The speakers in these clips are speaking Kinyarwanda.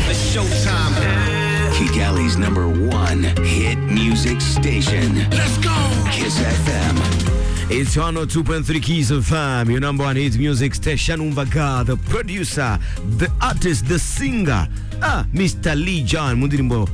showtime. Kigali's number one hit music station, Let's go. Kiss FM. It's 102.3 Keys of Fam, your number one hit music station. Umbaga, the producer, the artist, the singer, ah, Mr. Lee John, mu ndirimbo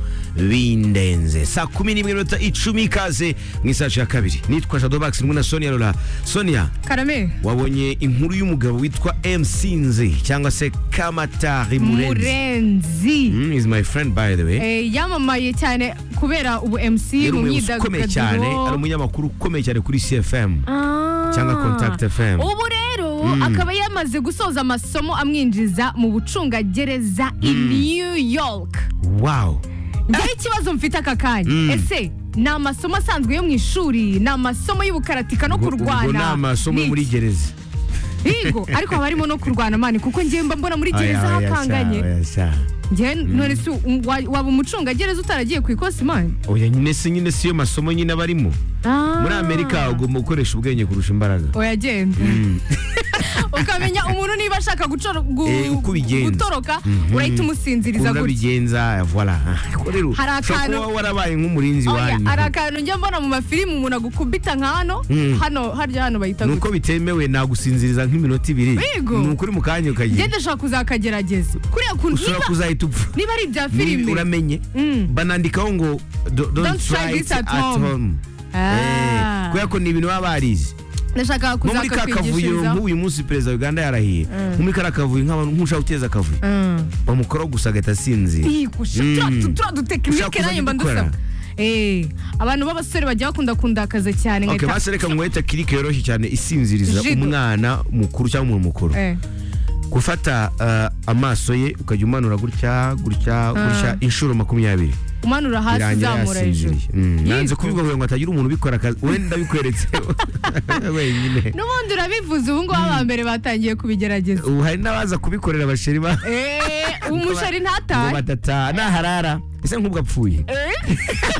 bindenze saa kumi n'imwe minota icumi ikaze mu isaha ya kabiri nitwa Shadow Bax ndimo na Sonia Lola Sonia karame wabonye inkuru y'umugabo witwa Msinzi cyangwa se Kamatari Murenzi murenzi mm, is my friend by the way Eh, yamamaye cyane kubera ubu mc yari mu umuyobozi ukomeye cyane ari myidagaduro umunyamakuru ukomeye cyane kuri CFM Ah. cyangwa Contact FM. ubu rero akaba yamaze gusoza amasomo amwinjiza mu bucungagereza i new york wow ngira ikibazo mfite aka kanya ese ni amasomo asanzwe yo mu ishuri ni amasomo y'ubukaratika no Ubwo- ubwo ni kurwana amasomo yo Ni muri iki? gereza Higo, ariko haba harimo no kurwana mani kuko ngewe mba mbona muri gereza Oya, oya, hakanganye sha, oya, sha. njyewe none se um, wa- waba umucungagereza utaragiye ku ikosi mani oya nyine si nyine siyo masomo nyine abarimo muri amerika ugomba gukoresha ubwenge kurusha imbaraga oya genda ukamenya umuntu niba ashaka gucoro- gu- Eh, uko ubigenza. gutoroka urahita umusinziriza gutya urabigenza voila Ariko rero ushobora Hari kuba akantu- warabaye nk'umurinzi Oya, wanyu hari akantu njya mbona mu mafilimu umuntu agukubita nka hano hano harya hano bahita nuko bitemewe nagusinziriza nk'iminota ibiri Bigo. ni ukuri mu kanya ukagenda genda ushaka kuzakagerageza kuriya kuntu ushobora niba- kuzahita upfa niba ari ibya N'undi filime uramenye banandikaho ngo do- don't try it at home Ah. Eh, kubera ko ni ibintu baba barize ndashaka nko muri ka kavuyo kuzakakwigishirizaho nk'uyu munsi perezida wa uganda yarahiye nko muri kariya kavuyo nk'abantu nk'ushaka guteza akavuyo bamukoraho gusa agahita asinzira Mm. turiya dutekinike Ushaka nanjye mba kuzajya ndusaba dukora. Eh, abantu b'abasore bajya bakunda kundakaza cyane Okay, nkahita- basi reka nguhita kirike yoroshye cyane isinziriza Jigo. umwana mukuru cyangwa umuntu mukuru Eh, gufata uh, amaso ye ukajya umanura gutya gutya gutya inshuro makumyabiri umanura hasi birangira uzamura hejuru yasinziriye Mm, nanze Yego. kubivuga kugira ngo hatagira umuntu ubikora akazi wenda bikweretse wenyine n'ubundi urabivuze ubu ngubu aba mbere batangiye kubigerageza ubu hari n'abaza kubikorera abasheri ba Eh, umushari ngo ntatahe batata naharara ese nk'ubwo apfuye Eh.